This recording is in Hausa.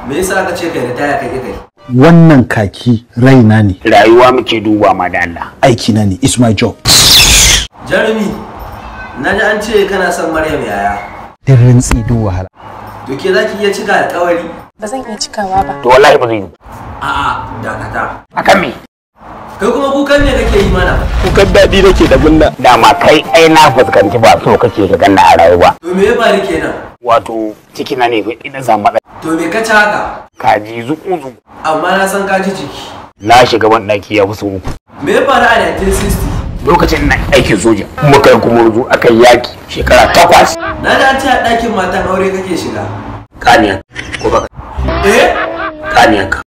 me yasa aka ce kai ritaya kai kai wannan kaki raina ne rayuwa muke duba ma da Allah aiki na ne it's my job jarumi na ji an ce kana son maryam yaya din rintsi duk wahala to ke za ki iya cika alkawari ba zan iya cikawa ba to wallahi ba zai yi a'a dakata akan me kai kuma kukan ne kake yi mana kukan daɗi nake da gunna dama kai ai na fuskanci ba so kake ka ganna a rayuwa to me ya faru kenan wato ciki na ne idan samu matsala to me ka ci haka kaji zuku zuku amma na san ka ji jiki na shiga ban ɗaki ya fi sau uku me ya faru a 1960 lokacin na aikin soja muka yi kumurzu aka yi yaki shekara takwas na ji an ce a ɗakin matan aure kake shiga kaniyan ko baka eh kaniyan ka